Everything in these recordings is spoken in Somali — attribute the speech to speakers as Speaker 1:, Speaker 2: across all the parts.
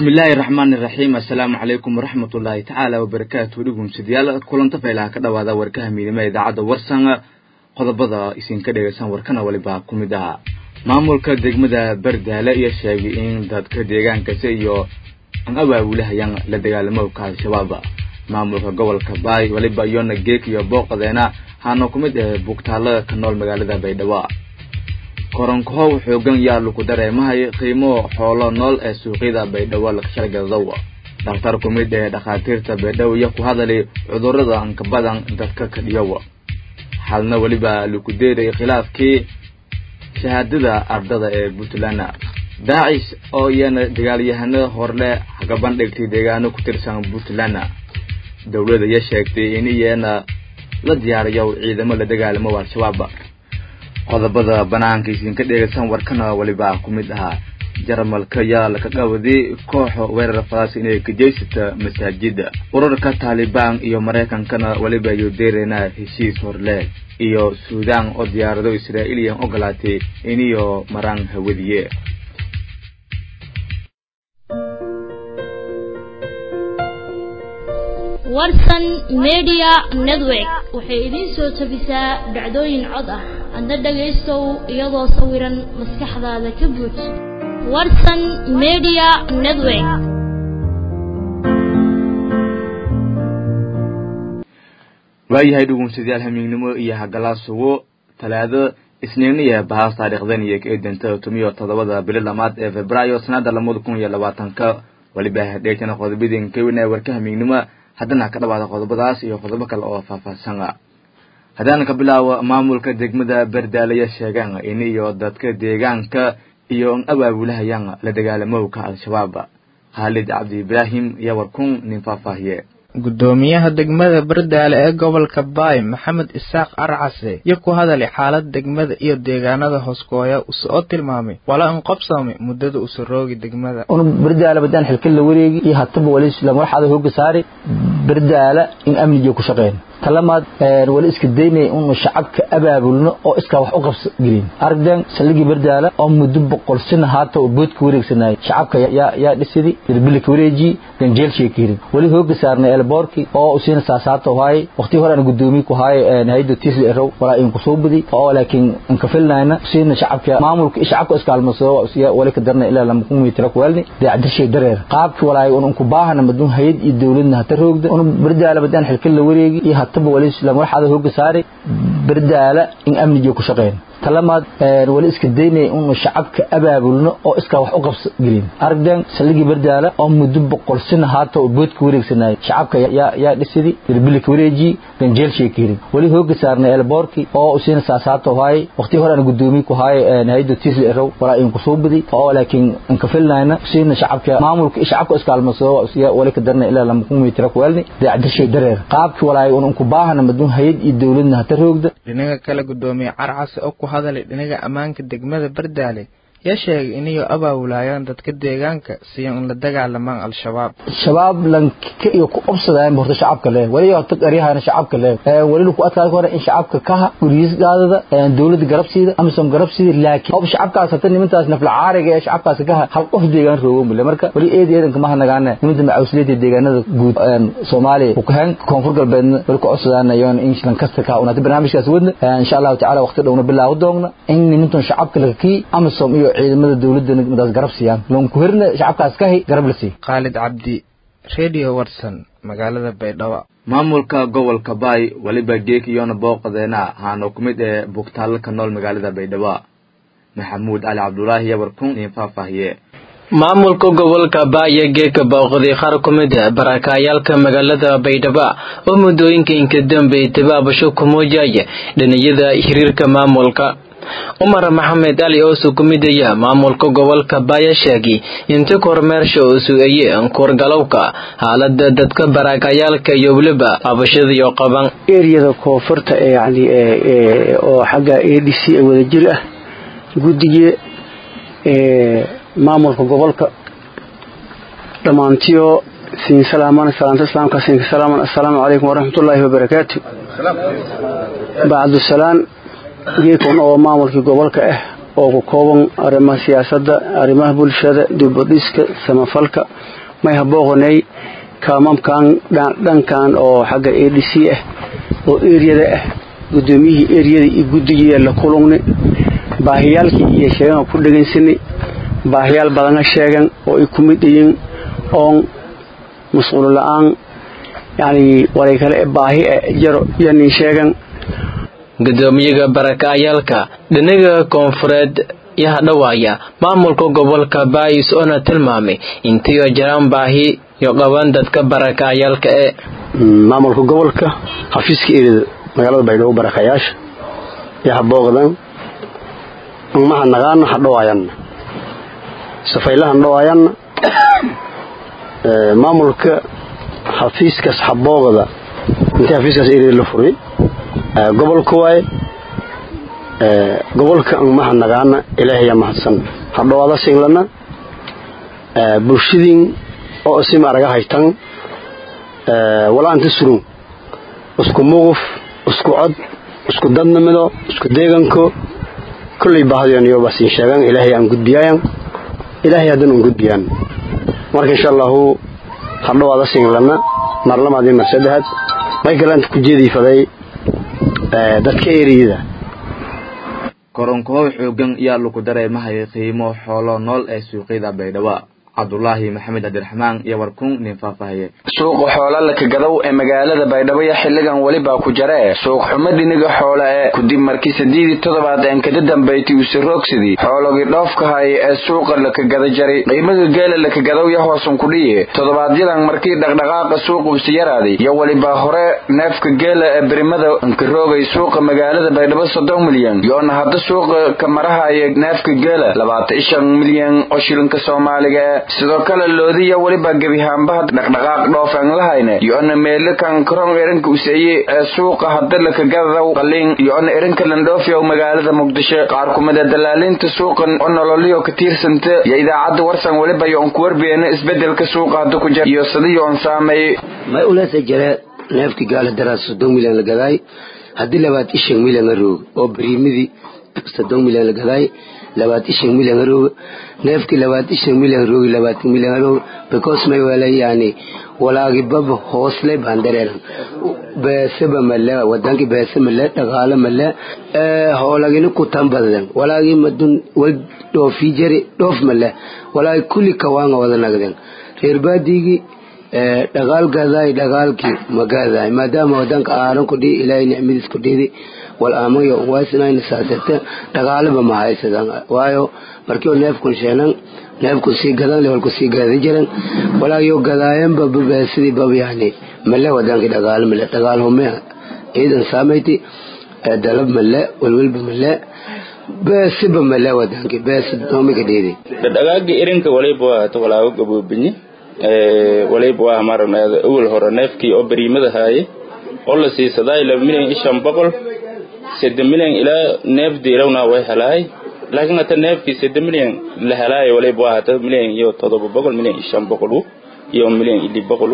Speaker 1: bismillaahi raxmaani raxiim assalaamu calaykum waraxmat ullaahi tacaala wabarakaatu dhegumsidayaal kulanta faylaha ka dhawaada warkaha miidnimo ee idaacadda warsan qodobada isinka dhegaysan warkana waliba ku mid aha maamulka degmada bardaale iyo sheegay in dadka deegaankasi iyo an abaabulahayaan la dagaalamowka al-shabaab maamulka gobolka baay waliba iyona geek iyo booqadeena haana ku mid ah bugtaalada ka nool magaalada baydhabo koronkohow xoogan yaa lagu dareemahay qiimo xoolo nool ee suuqyada baydhabo lagashargadadow dhakhtar ku mid ee dhakhaatiirta baydhabo iyo ku hadalay cudurrada anka badan dadka ka dhiyow xalna weliba lagu deeray khilaafkii shahaadada ardada ee puntland daacish oo iyana dagaalyahano horle haga bandhigtay deegaano ku tirsan puntland dowladda iyo sheegtay in iyana la diyaariyo ciidamo la dagaalamo al-shabaab qodobada banaanka isinka dheegaysan warkana waliba ku mid ahaa jarmalka yaa laka qawaday kooxa weerar falaas inay kajeysata masaajida urarka taalibaan iyo maraykankana waliba ayu deereyna heshiis horle iyo suudaan oo diyaarado israa'iiliyan ogolaatay iniyo maraan hawadiye
Speaker 2: warsan media network waxay idiin soo tabisaa dhacdooyin cod ah adna dhagaystow iyadoo sawiran maskaxdaada ka buuj warsan media network
Speaker 1: waayahay dhugunsadayaal hamiignimo iyo hagalaasugo talaado isniiniya bahaas taariikhdan iyo ka eedanta tomiyo toddobada bili lamaad ee februaayo sanada lamada kun iyo labaatanka waliba dheegtana qodobadeen ka weynaya warka hamiignimo haddana ka dhawaada qodobadaas iyo qodobo kale oo faahfaahsan haddaan ka bilaabo maamulka degmada bardaalaya sheegaan in iyo dadka deegaanka iyo an abaabulahayaan la dagaalamowka al-shabaab khaalid cabdi ibraahim iyo warkun nin faahfaahiye
Speaker 3: gudoomiyaha degmada bardaale ee gobolka baay maxamed isaaq arcase iyo ku hadalay xaalad degmada iyo deegaanada hooskooya usoo tilmaamay wala in qobsamay muddada usuroogi degmada
Speaker 4: un bardaala badaan xilka la wareegi iyo hataba wali lamaraxada hooga saari bardaala in amniga ku shaqeyn talamaad wali iska daynaya unu shacabka abaabulno oo iskaa wax u qabsa gelin aragdan saldhigii bardaala oo muddo boqol sina haata oo boodka wareegsanayay shacabka yaa dhisidi dirbilika wareeji ganjeelshay ka hirin wali hooga saarnay elboorki oo usiina saasaata haay waqti hore aan gudoomiye ku haay hay'adda tisli erow walaa in ku soo badi oo laakiin in ka filnayna usiina shacabka maamulka shacabka iskaalmasoo wali ka darna ilaa lama kun mitir ku welni daacdashay dareer qaabki walaay un ku baahana madun hay'ad iyo dawladna hata roogda un bardaala badaan xilka la wareegi iyo hataba wali lamaraxada hooga saari bardaala in amniga ku shaqeyn talamaad wali iska daynaya unu shacabka abaabulno oo iskaa wax u qabsa gelin aragdan saldhigii bardaala oo muddo boqol sina haata oo boodka wareegsanayay shacabka yaa dhisidi dirbilika wareeji ganjeelshay ka hirin wali hooga saarnay elboorki oo usiina saasaata haay waqti hore aan gudoomiye ku haay hay'adda tisli erow walaa in ku soo badi oo laakiin in ka filnayna usiina shacabka maamulka shacabka iskaalmasoo wali ka darna ilaa lama kun mitir ku welni daacdashay dareer qaabki walaay un ku baahana madun hay'ad iyo dawladna hata roogda
Speaker 3: dhinaga kale gudoomiye carcase oo ku hadalay dhinaga ammaanka degmada bardaale yaa sheegay inayo abaawulaayaan dadka deegaanka siyo in la dagaalamaan al-shabaab
Speaker 4: shabaab lanka iyo ku obsadaan horta shacabka leh wali horta qaryahana shacabka leh wali ku adkaa hore in shacabka ka guriis gaadada dawladda garabsiida amisom garabsiida laakiin hob shacabkaas hata nimantaas nafla caariga ee shacabkaas ka hal qof deegaan roogo mule marka wali eed eedan kama hanagaana nimanta macawsleeda deegaanada guud Soomaaliya ku kahan koonfur galbeedna wali ku codsadaan ayoon in lankasta ka unata barnaamijkaas wadna insha Allah taala waqti dhowna bilaaw doogna in nimantan shacabka laga kii amisom iyo ciidamada dawladda madaas garab siiyaan loon ku hirna shacabkaas ka hay garab la sii
Speaker 3: khaalid cabdi radio watson magaalada baydhabo
Speaker 1: maamulka gobolka baay waliba geek iyona booqadeena haana ku mid ee bugtaallo ka nool magaalada baydhabo maxamuud cali cabdulaahi iyo warkun in faahfaahiye
Speaker 5: maamulka gobolka baaya geeka booqday qaar ku mid a barakayaalka magaalada baydhabo oo muddooyinka inka dambeey tabaabasho ku muujaya dhiniyada xiriirka maamulka cumar maxamed ali oo sukumidaya maamulka gobolka baaya sheegay inta kormeersha uu su-eeye kuurgalowka xaalada dadka barakayaalka iyo weliba qabashadiyo qaban
Speaker 6: eriyada koonfurta ee yani oo xagga a d c ee wadajir ah guddiga maamulka gobolka dhammaantiyo siin salaaman salaanta islaamka siinka salaaman assalaamu calaykum waraxmatullaahi wabarakaatu bacdusalaan geekon oo maamulkii gobolka ah oo ku kooban arrimaha siyaasadda arrimaha bulshada dibadhiska samafalka may habooqonay kaamamkan dhankan oo xagga a d c ah oo eriyada ah guddoomiyihii eriyada iyo guddigii la kulugni baahiyaalkii iyo sheegan ku dhegaysanay baahiyaal badana sheegan oo ay ku mid yihiin oon masquulo la-aan yani walay kale baahi jaro iyo nin sheegan
Speaker 5: gudoomiyaha barakacayaalka dhinaga koonfureed yaha dhawaaya maamulka gobolka baayis oona tilmaamay intiyo jiraan baahi yo qaban dadka barakacayaalka ee
Speaker 7: maamulka gobolka xafiiska erida magaalada baydhabo barakayaasha yaha booqdan umaha naqaana ha dhawaayanna safaylahan dhawaayanna maamulka xafiiskaas habooqda intii xafiiskaas erida la furay gobolka waaye gobolka umaha naqaana ilaahaya mahadsan ha dhawaada singlana bulshadiin oo isima araga haytan walaanta surun isku muquf isku cod isku dadnimido isku deeganko kullay baahdiyo basiin sheegan ilaahay aan gudbiyaayan ilaahay haddana un gudbiyaan marka insha allahu hadhawaada singlana mar lamaadii mar saddexaad may galaanta ku jeediifaday dadka eriyada
Speaker 1: koronkohow xoogan yaa lagu dareemahaya qiimo xoolo nool ee suuqyada baydhabo cabdulaahi maxamed cabdiraxmaan iyo warkun nin faahfaahiye
Speaker 8: suuqa xoola lakagadow ee magaalada baydhabo xilligan welibaa ku jaree suuq xumo dhiniga xoole ee kudib markii sideedii toddobaad een kada dambayti use roogsadii xoologii dhoofkahay ee suuqa lakagada jaray qiimaga geela lakagadow ya hoosun kudhiye toddobaadyadaan markii dhaqdhaqaaqa suuqa use yaraaday iyo welibaa hore neefka geela ee berimada nkaroogay suuqa magaalada baydhabo soddon milyan yoona hadda suuqa ka marahaya neefka geela labaatan shan milyan oo shilinka soomaaliga ee sidoo kale loodiya weliba gebihaanbaha dhaqdhaqaaq dhoofaan lahayne yo-ona meelakan karon erinka useeye ee suuqa hadda lakagadaw qaliin yo-ona erinka landhoofiyow magaalada muqdisho qaar kumida dalaalinta suuqan oo nololiyo ka tiirsanta iyo idaacadda warsan weliba yo-on ku warbeena isbedelka suuqa hadda ku jira iyo sidiyo on saameeyey
Speaker 9: may ulesa jare neefki gaala daraa soddon milyan la gadaay haddii labaad ishan milyan la roog oo bariimidii soddon milyan la gadaay labaad ishan milyan harooga neefkii labaad ishan milyan roogi labaatan milyan harooga because may wala yani walaagi baba hoosle baan dareeran beeseba male wadanki beese male dhaqaale male hoolagini kutan badan walaagi madun way dhoofi jari dhoof male walaagi kulli kawaanga wada nagden reer baadigi dhaqaal gadaay dhaqaalkii magadaay maadaama wadanka aaran ku dhihi ilaahay nicmadiis ku dhidi wal aamayo waasinayna saasata dhaqaalaba ma haysadan waayo markii neefkun sheenan neefku sii gadan walku sii gada jiran walaayo gadaayanba babeesidii bab yani male wadankii dhaqaale male dhaqaal hume ciidan saamayti dalab male walwalba male beesiba male wadankii bees nomika dhiidi
Speaker 10: dhaqaagi irinka waliba waa hata walaago gaboobinye waliba waa maaragnaada awal hore neefkii oo bariimada haaye oo la siisadaa laba milyan iyo shan boqol sedde milyan ilaa neef diirawna way helaay laakiin hata neefkii sedde milyan la helaayo waliba waa hata milyan iyo todoba boqol milyan iyo shan boqolu iyo milyan iyo lix boqolu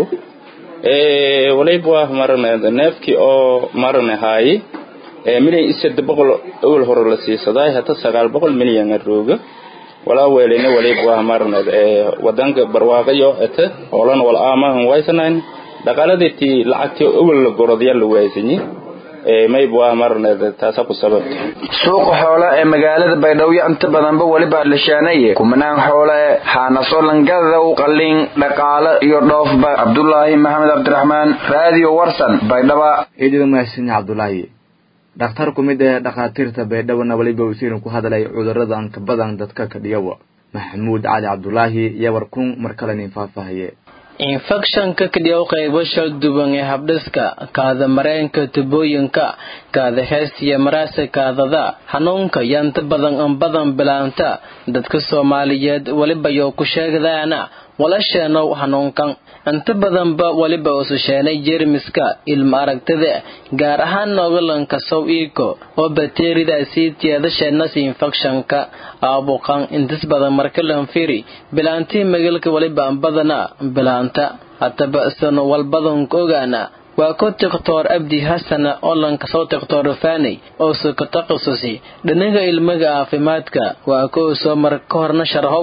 Speaker 10: waliba waa maaragnaada neefkii oo maaragna haaye milyan iyo sedde boqol awal hore la siisadaa hata sagaal boqol milyan rooga walaa weelina waliba waa maaragnaad wadanka barwaaqayo ete hoolan wal aamahan waysanayn dhaqaaladeetii lacagtii awal la gorodyaa la waaysanyi mayb waa marneed taasa ku sababta
Speaker 8: suuqa xoole ee magaalada baydhabo inta badanba weliba lashaanaye kumanaan xoole haanaso langadaw qalin dhaqaale iyo dhoofba cabdulaahi maxamed cabdiraxmaan raadiyo warsan baydhaba
Speaker 1: ciidada mahadsan cabdulaahi dhakhtar ku mid ee dhakhaatiirta baydhabona weliba wasiirin ku hadlay cudurrada anka badan dadka ka dhiyawa maxamuud cali cabdulaahi iyo warkun mar kale nin faahfaahiye
Speaker 5: infekshanka kadhiyow qaybo shal duwan ee habdhiska kaada mareenka tubooyinka kaada heestiya maraasa kaadada hanuunka yanta badan an badan bilaanta dadka soomaaliyeed weliba yoo ku sheegdaana walasheenow hanuunkan inta badanba weliba ususheenay jermiska ilma aragtida gaar ahaan noogalanka sow iiko oo bakteriyadaasii tiyadasheenas infekshanka aabuqan intis badan markalanfiri bilaantii magalka weliba badana bilaanta hataba sano walbadanka ogaana waa ku tikhtoor abdi hasana oo lankasoo tikhtoor faaney oo suka takhasusi dhinaga ilmaga caafimaadka waa kuwa soo mar ka horna sharhowa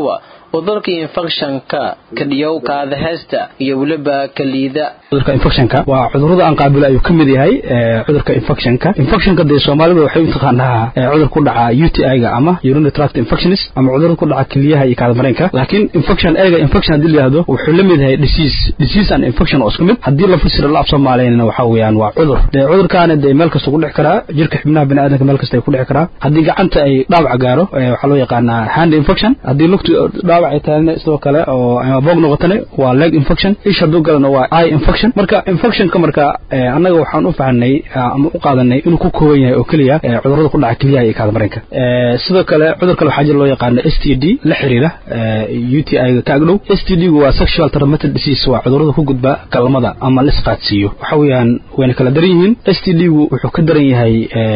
Speaker 5: cudurka infekshanka kadhiyow kaadaheesta iyo weliba kaliida
Speaker 11: cudurka infectionka waa cudurada aan qaabilo ayuu ka mid yahay cudurka infectionka infectionka dee soomaalida waxay u taqaanaa cudur ku dhaca UTI-ga ama urinary tract infections ama cudur ku dhaca keliyaha iyo kaadamareenka laakiin infection eega infection haddii la yidhahdo wuxuu la mid yahay disease disease and infection oo isku mid haddii la fasiro la af soomaaliyana waxa weeyaan waa cudur dee cudurkaana dee meel kasta ku dhici karaa jirka xubnaha bini'aadamka meel kasta ay ku dhici karaa haddii gacanta ay dhaawac gaaro waxaa loo yaqaanaa hand infection haddii lugtu dhaawac ay tahayna sidoo kale oo ama boog noqotana waa leg infection ish hadduu galana waa eye infection marka infectionka marka annaga waxaan u fahanay ama u qaadanay inuu ku kooban yahay oo keliya cudurada ku dhaca keliyaha iyo kaadamareenka sidoo kale cudur kale waxaa jira loo yaqaano s t d la xiriira u t i-ga ka agdhow s t d-gu waa sexual transmitted disease waa cudurada ku gudba galmada ama la isqaadsiiyo waxa weeyaan wayna kala daran yihiin s t d-gu wuxuu ka daran yahay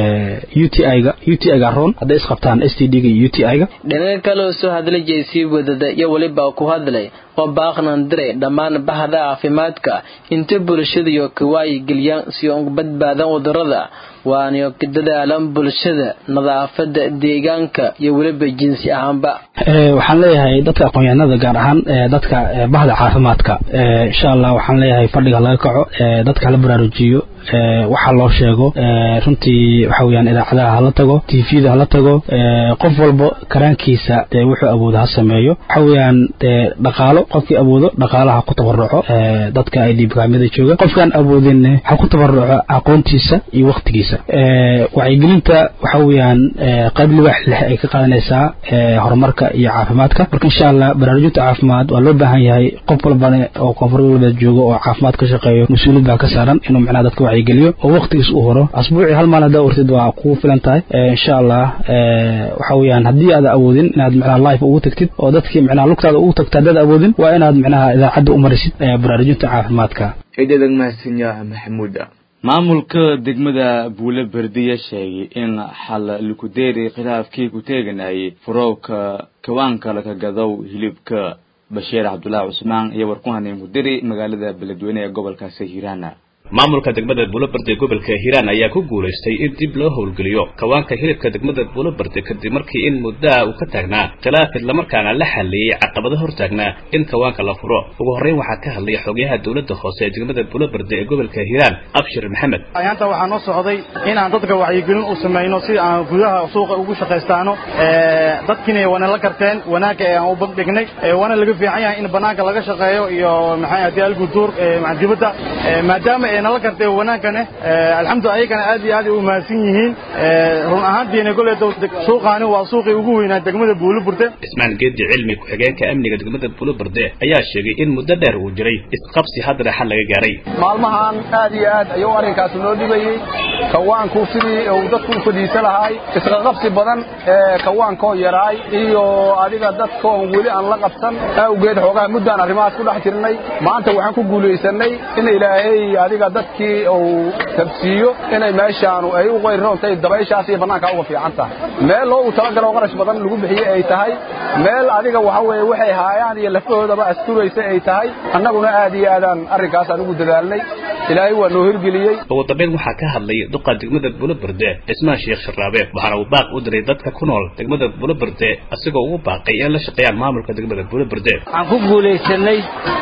Speaker 11: u t i-ga u t i-ga roon hadday isqabtaan s t d-ga iyo u t i-ga
Speaker 5: dhinaca kale oo soo hadlay jeysii wadada iyo weliba ku hadlay oo baaqnan diray dhammaan bahda caafimaadka inta bulshadayo ka waayigeliyaan si uga badbaadan cudurada waana ka dadaalan bulshada nadaafada deegaanka iyo weliba jinsi ahaanba
Speaker 11: waxaan leeyahay dadka aqoon-yahanada gaar ahaan dadka bahda caafimaadka insha allah waxaan leeyahay fadhiga laga kaco dadka hala baraarujiyo waxa loo sheego runtii waxa weeyaan idaacadaha hala tago tvda hala tago qof walba karaankiisa dee wuxuu awoodo ha sameeyo waxa weeyaan dee dhaqaalo qofkii awoodo dhaqaalaha ku tabaruco dadka ay dhiibkaamida jooga qofkaan awoodin ha ku tabaruco aqoontiisa iyo waktigiisa wacyigelinta waxa weeyaan qayb libaax leh ay ka qaadanaysaa horumarka iyo caafimaadka marka insha allah baraarujinta caafimaad waa loo baahan yahay qof walbane oo koonfur galbeed joogo oo caafimaad ka shaqeeyo mas-uuliyad baa ka saaran inuu macnaha dadka wacyigeliyo oo waktigiis u horo asbuucii hal maalin haddaa ortid waa kugu filan tahay insha allah waxa weeyaan haddii aada awoodin inaad macnaha life ugu tagtid oo dadkii macnaha lugtaada ugu tagta haddaad awoodin waa inaad macnaha idaacadda u marisid baraarujinta caafimaadka
Speaker 1: ciidadag mahadsanyaa maxamuuda maamulka degmada buule berdiya sheegay in xal likudeeri khilaafkii ku teeganayay furowka kawaanka laga gadow hilibka bashiir cabdulaahi cusmaan iyo warkuhanin kudiri magaalada beledweyne ee gobolkaasi hiiraana
Speaker 12: maamulka degmada buulaberde gobolka hiiraan ayaa ku guulaystay in dib loo howlgeliyo kawaanka hilibka degmada buulaberde kadib markii in muddaa uu ka taagnaa khilaaf islamarkaana la xaliyey caqabado hortaagnaa in kawaanka la furo ugu horreyn waxaa ka hadlay xogayaha dowladda hoose ee degmada buulaberde ee gobolka hiiraan abshir maxamed
Speaker 13: ayaanta waxaa noo socday inaan dadka wacyigelin u samayno si aan gudaha suuqa ugu shaqaystaano dadkiina wana la karteen wanaagga ee aan u bandhignay waana laga fiican yahay in banaanka laga shaqeeyo iyo maxay haddii alguduur dibadda maadaama nala kartay wanaankane alxamdu ayagana aad iyo aad ay u mahadsan yihiin run ahaantiina golley suuqaani waa suuqii ugu weynaa degmada buuluburde
Speaker 12: ismaan geedi cilmi ku-xigeenka amniga degmada buuluburde ayaa sheegay in muddo dheer uu jiray isqabsi haddana xal laga gaaray
Speaker 14: maalmahan aad iyo aad ayuu arrinkaasi noo dhibayey kawaanku sidii uu dadku u fadhiisa lahaay isqaqabsi badan ee kawaankoo yaraay iyo adiga dadkoon weli aan la qabsan awgeed xoogaha muddaan arrimahaas ku dhex jirnay maanta waxaan ku guulaysanay in ilaahay adiga dadkii uu tabsiiyo inay meeshaanu ay u qayroontahay dabayshaas iyo bannaanka uga fiican tahay meel loogu talagalo qarash badan lagu bixiyey ay tahay meel adiga waxa weeye waxay haayaan iyo lafahoodaba asturaysa ay tahay annaguna aad iyo aadaan arrinkaasaan ugu dadaalnay ilaahay waa noo hirgeliyey
Speaker 12: ugu dambeyn waxaa ka hadlay duqa degmada buloberde cismaan sheekh sharaabe waxaana uu baaq u diray dadka ku nool degmada buloberde asigoo ugu baaqay in la shaqeeyaan maamulka degmada buloberde
Speaker 15: waxaan ku guulaysanay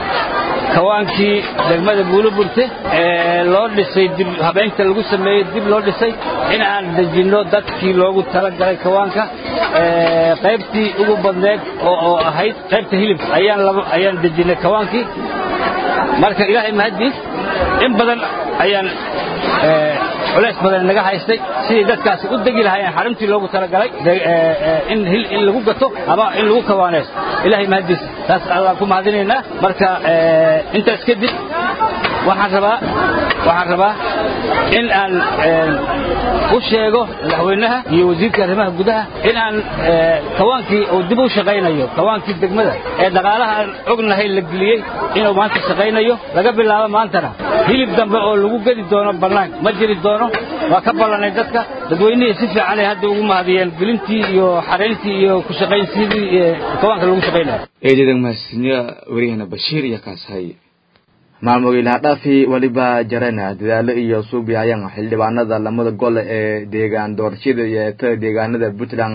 Speaker 15: kawaankii degmada buuloburte ee loo dhisay dib habeynta lagu sameeyey dib loo dhisay in aan dejinno dadkii loogu talagalay kawaanka qaybtii ugu badneed oo ahayd qaybta hilibka ayaan ayaan dejinnay kawaankii marka ilaahay mahaddiis in badan ayaan culays badan naga haystay sidii dadkaasi u degi lahaayeen xaruntii loogu talagalay in in lagu gato ama in lagu kawaanayso ilaahay mahaddiis taas allaan ku mahadinaynaa marka intaas kadib waxaan rabaa waxaan rabaa in aan u sheego madaxweynaha iyo wasiirka arrimaha gudaha in aan kawaankii uu dib u shaqaynayo kawaankii degmada ee dhaqaalaha aan ognahay la geliyey inuu maanta shaqaynayo laga bilaabo maantana hilib dambe oo lagu gedi doono bannaanka ma jiri doono waa ka ballanay dadka dadweynihii si fiican ay hadda ugu mahadiyeen gelintii iyo xarayntii iyo ku shaqaynsidii kawaanka lagu shaqaynayo
Speaker 1: eedadag mahadsanyo wariyahana bashiir iyo kaashay maalmood ilaa dhaafi weliba jarana dadaalo iyo suubi ayaan xildhibaanada lamada gole ee deegaan doorashada iyo ta deegaanada puntland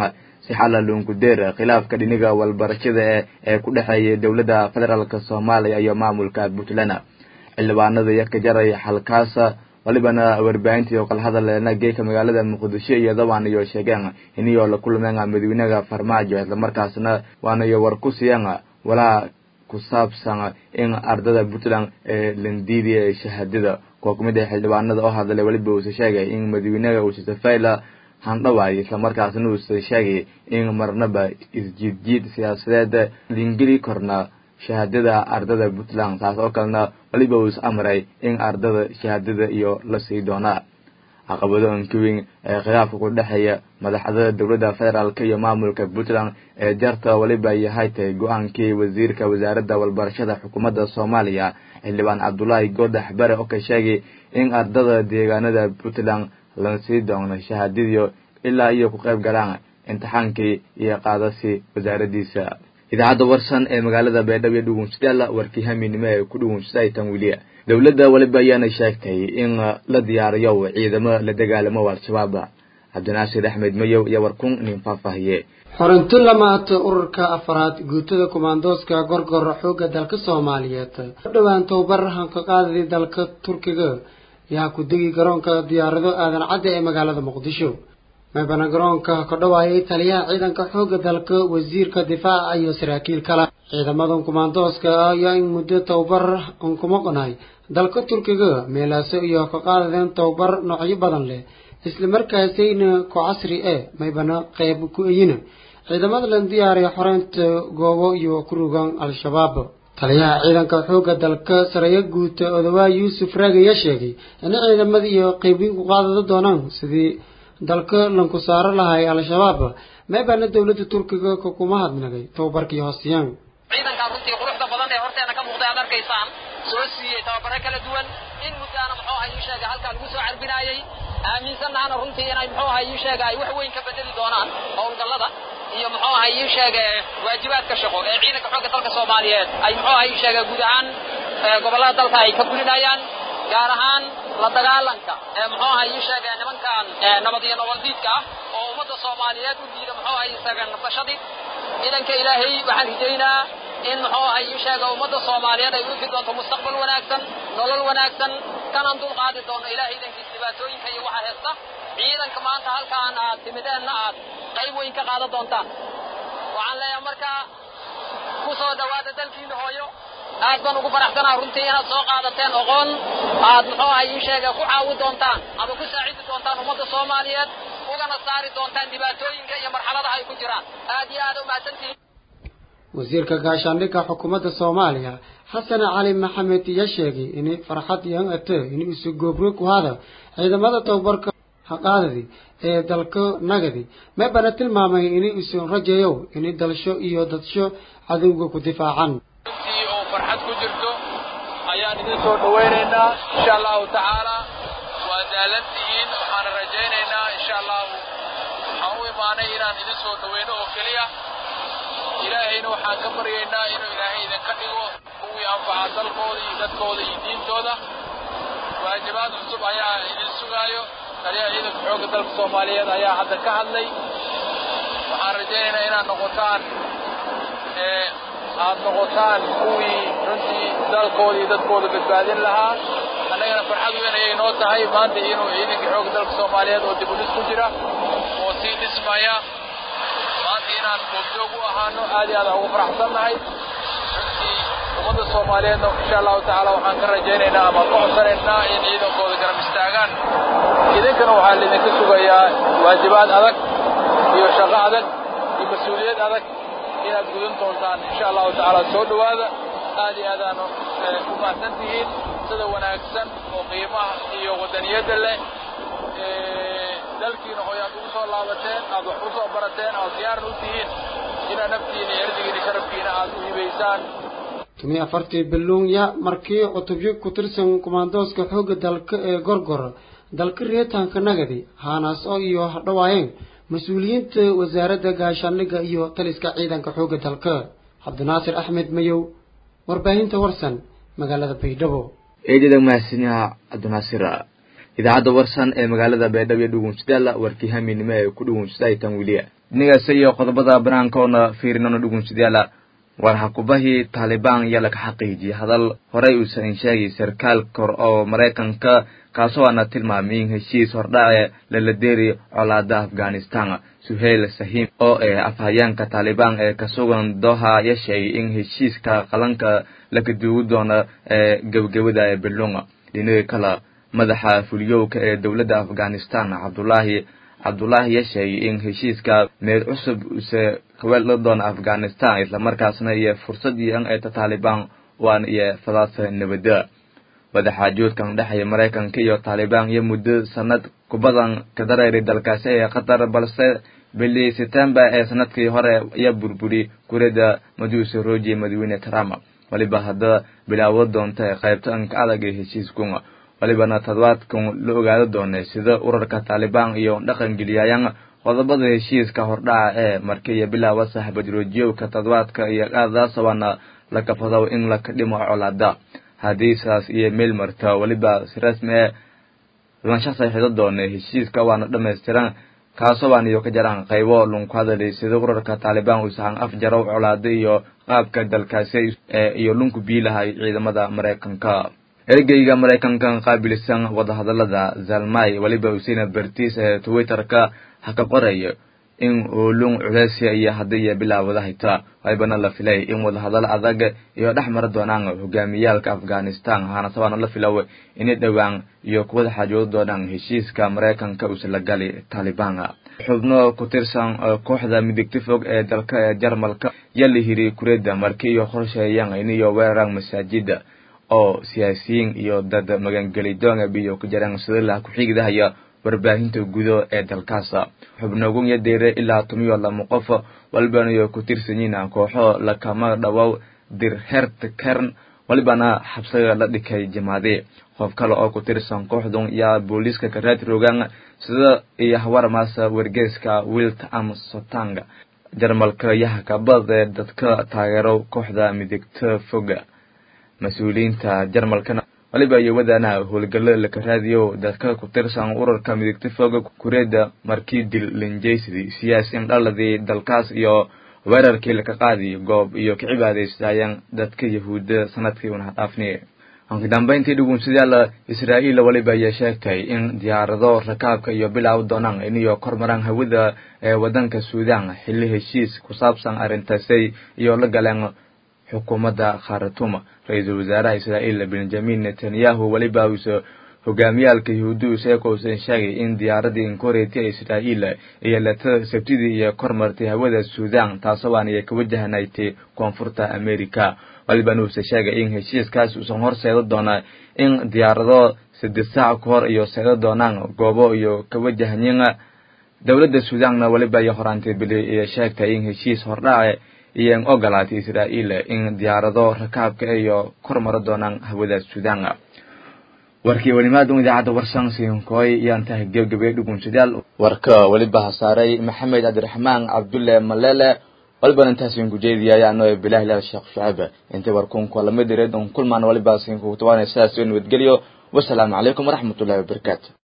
Speaker 1: si xala luunkudeer khilaafka dhiniga walbarashada ee ee ku dhexeeya dowladda federaalk soomaaliya iyo maamulka puntland xildhibaanada iyo ka jaray xalkaasa walibana warbaahintii oo kala hadaleena geeka magaalada muqdisho iyo dabaan iyo sheegeen iniyoo la kulmeen madaxweynaha farmaajo islamarkaasna waana iyo war ku siiyeen walaa ku saabsan in ardada puntland ee landiidiya shahaadada kuwa kumid ah xildhibaanada oo hadlay weliba uuse sheegay in madaxweynaha uuse safayla handhawaay islamarkaasna uuse sheegay in marnaba isjiidjiid siyaasadeed lingeli korna shahaadada ardada puntland saas oo kalena weliba uus amray in ardada shahaadada iyo la sii doonaa caqabado ankaweyn ee khilaafka ku dhexeeya madaxda dowladda federaalk iyo maamulka puntland ee jarta weliba yahay tahay go-aankii wasiirka wasaaradda walbarashada xukuumadda soomaaliya xildhibaan cabdulaahi goodax bare oo ka sheegay in ardada deegaanada puntland la sii doono shahaadadiyo ilaa iyo ku qayb galaan imtixaankii iyo qaadasi wasaaradiisa idaacadda warsan ee magaalada beedhabo iyo dhugunsadaala warkii haminimo ee ku dhugunsada tan weliya dowladda weliba ayaana sheegtay in la diyaariyo ciidamo la dagaalamo al-shabaab cabdinaasir axmed mayow iyo warkun nin faahfaahiye
Speaker 16: xorinti lamaata ururka afaraad guutada kumaandooska gorgora xoogga dalka soomaaliyeed u dhowaan tababar hanqaqaadadii dalka turkiga yaa ku degi garoonka diyaarado aadan cadde ee magaalada muqdisho meebana garoonka ka dhawaayay taliyaha ciidanka xoogga dalka wasiirka difaaca iyo saraakiil kale ciidamadan kumaandooska ah ayaa in muddo tababar aan kuma qonay dalka turkiga meelaaso iyo ka qaadadeen tababar noocyo badan leh islamarkaasayna ku casri e maybana qayb ku eyina ciidamada la diyaariya xoreynta goobo iyo ku rugan al-shabaab taliyaha ciidanka xoogga dalka sareeyo guuta odawaa yuusuf raagi ayaa sheegay in ciidamada iyo qeybiin ku qaadada doonaan sidii dalka lanku saaro lahay al-shabaab meebaana dowladda turkiga kuma hadnagay tababarkii hoosiyaan
Speaker 17: ciidankaa runtii quruxda badan ee horteena ka muuqday aad arkaysaan soo siiyey tababare kala duwan in muddaana muxuu ahay ii sheega halkaa lagu soo carbinaayey aaminsanahana runtii inay muxuu ahay ii sheega ay wax weyn ka bedeli doonaan howlgallada iyo muxuu ahay ii sheega waajibaadka shaqo ee ciidanka xoogga dalka soomaaliyeed ay muxuu ahay ii sheega guud ahaan gobollada dalka ay ka gulinayaan gaar ahaan la dagaalanka ee muxuu ahay ii sheega nimankan nabad iyo nolol diidka ah oo ummadda soomaaliyeed u diida muxuu ahay isaga nafashadii ciidanka ilaahay waxaan rijaynaa in muxuu ahay ii sheega ummadda soomaaliyeed ay u ifi doonto mustaqbal wanaagsan nolol wanaagsan kanan dul qaadi doono ilaahay idankiis dhibaatooyinka iyo waxa heesta ciidanka maanta halkaan aad timideenna aad qayb weyn ka qaadan doontaan waxaan leeyahay markaa ku soo dhowaada dalkiina hooyo aad baan ugu faraxsanaa runtii inaad soo qaadateen oqoon aad muxuu ahay ii sheega ku caawi doontaan ama ku saacidi doontaan ummadda soomaaliyeed ugana saari doontaan dhibaatooyinka iyo marxaladaha ay ku jiraan aad iyo aad u mahadsantihiin
Speaker 16: wasiirka gaashaandhigga xukuumadda soomaaliya xasan cali maxamed ayaa sheegay in farxad yan ate in isu goobro ku hada ciidamada tababarka haqaadadi ee dalka nagadi meebana tilmaamay in isu rajayow in dalsho iyo dadsho cadowga ku difaacan
Speaker 14: oo farxad ku jirto ayaan idin soo dhawaynaynaa insha allahu tacaala waa daalantihiin waxaana rajaynaynaa insha allahu waxaan u imaanay inaan idin soo dhawayno oo keliya ilaahayna waxaan ka baryaynaa inuu ilaahay idinka dhigo kuwii anfaca dalkooda iyo dadkooda iyo diintooda waajibaad cusub ayaa idin sugaayo taliyaha ciidanka xoogga dalka soomaaliyeed ayaa hadda ka hadlay waxaan rajaynaynaa inaad noqotaan aad noqotaan kuwii runtii dalkooda iyo dadkooda badbaadin lahaa annagana farxad weyn ayay noo tahay maanta inuu ciidanka xoogga dalka soomaaliyeed oo dib u dhis ku jira oo sii dhismaya maanta inaan goobjoog u ahaano aad iyo aad aan ugu faraxsannahay runtii ummadda soomaaliyeedna insha allahu tacaala waxaan ka rajaynaynaa ama ka codsanaynaa in ciidankooda garab istaagaan idinkana waxaa laidinka sugayaa waajibaad adag iyo shaqo adag iyo mas-uuliyad adag inaad gudan doontaan insha allahu tacaala soo dhowaada aad iyo aadaanu u mahadsan tihiin sida wanaagsan oo qiimaha iyo wadaniyadda leh dalkiina hooy aad ugu soo laabateen aad wax u soo barateen aad diyaarna u tihiin inaad naftiina iyo erdigiina sharafkiina aad u hibaysaan
Speaker 16: tumi afartii biluunya markii cutubyo ku tirsan kumaandooska xoogga dalka ee gorgor dalka reetaanka nagadi haanaas oo iyo hadhawaayeen mas-uuliyiinta wasaaradda gaashaandhigga iyo taliska ciidanka xoogga dalka cabdinaasir axmed mayow warbaahinta warsan magaalada baydhabo
Speaker 1: eedada mahadsanyaha cabdinaasir idaacadda warsan ee magaalada baydhabo iyo dhugunsadaala warkii haminimo ee ku dhugunsada tan weliya dhinagaas iyo qodobada banaankoona fiirinona dhugunsidayaala war hakubahii taalibaan ayaa laga xaqiijiyey hadal horey uusan sheegay sarkaal kor oo maraykanka kaasoo aana tilmaamay in heshiis hordhace laladeeri colaada afghanistan suheyl sahim oo eh afhayeenka taalibaan ee ka sugan doha ya sheegay in heshiiska qalanka laka duugi doono ee gebagabada ee belunga dhinaga kale madaxa fuliyowka ee dowladda afghanistan cabdulaahi cabdulaahi ya sheegay in heshiiska meel cusub use kaweelda doona afghanistan islamarkaasna iyo fursad iyo eeta taalibaan waan iyo fadaasa nabada wadaxaajoodkan dhexeeya maraykanka iyo taalibaan iyo muddo sanad kubadan ka dareeray dalkaasi ee qatar balse bili setembar ee sanadkii hore ayaa burburi kurida majuusa roji madaxweyne trump waliba hadda bilaawo doonta ee qaybta anka adag ee heshiiskunga walibana toddobaadkan la ogaado doonay sida urarka taalibaan iyo dhaqan geliyayaan qodobada heshiiska hordhaca ee marka iyo bilaawa saxbadroojiyowka toddobaadka iyo qaadaasabaana la kafado in laka dhimo colaada haddii saas iyo meel marta weliba si rasmi ee lansha saxiixdo doona heshiiska waana dhammaystiran kaasoo baan iyo ka jaraan qaybo lunku hadalay sida urarka taalibaan uu sahan af jarow colaado iyo qaabka dalkaasi iyo lunku biilahay ciidamada maraykanka ergeyga maraykanka qaabilsan wadahadalada zalmay weliba usina bertiis ee twitterka ha ka qoraya in uulung culeysya iyo haddiiyo bilaawada hayta waybana la filay in wadahadalo adag iyo dhex mara doonaan hogaamiyaalka afghanistan haanasabaana la filaw inay dhowaan iyo kuwada xaajoodo doonaan heshiiska maraykanka uusala gali taalibaan xubno ku tirsan kooxda midigta fog ee dalka ee jarmalka yaa la hiri kureda marki iyo qorsheeyaan iniyo weeraraan masaajida oo siyaasiyiin iyo dad magangelidoonga biyo ku jiraan sidala ku-xigidahaya warbaahinta gudo ee dalkaas xubnogun ya deere ilaa tumiyo lama qof walibanayo ku tirsanyiin kooxo lakama dhawow dirhert kern walibana xabsiga la dhikay jamaade qof kale oo ku tirsan kooxdun yaa booliiska karaad rogaan sida iyo hawarmaasa wargeeska wilt am sotang jarmalka yaha kabad ee dadka taageero kooxda midigta foga mas-uuliyiinta jarmalkana waliba iyo wadaanaha howlgalo laka raadiyo dadka ku tirsan urarka midigta fooga kureeda markii dil linjaysdi siyaasiin dhaladii dalkaas iyo weerarkii laka qaadi goob iyo ka cibaadaystayaan dadka yahuudda sanadkii una dhaafni dambeyntii dhugunsidayaal israa'iil waliba ayaa sheegtay in diyaarado rakaabka iyo bilaaw doonaan iniyo kormaraan hawada ee wadanka suudaan xilli heshiis ku saabsan arrintaasay iyo la galeen xukuumadda kharatuum ra-iisul wasaaraha israa'iil benjamin netanyahu weliba uuse hogaamiyaalka yahuudi isagoo uusan sheegay in diyaaradii inkoreti ee israa'iil iyo lata sabtidii iyo kormartay hawada suudaan taasoo aan iyo ka wajahanaytay koonfurta america walibana uuse sheegay in heshiiskaas uusan hor seedo doona in diyaarado saddex saac ka hor iyo seedo doonaan goobo iyo ka wajahanyin dowladda suudaanna weliba iyo horaantay bili iyo sheegtay in heshiis hordhace iyo ogolaatay israa'iil in diyaarado rakaabka iyo kor maro doonaan hawada suudaan warkii welimaadun idaacadda warsan siinkooy iyaan tahay gebgabay dhugunsadayaal warka weliba hasaaray maxamed cabdiraxmaan cabdulle malele walibana intaasiin kujeediyay ano bilahi lal sheekh shucayb inta warkunka lamid direed un kulmaan waliba siin kugu tawaanay sidaas nabadgelyo wasalaamu calaykum waraxmatullahi wabarakaatu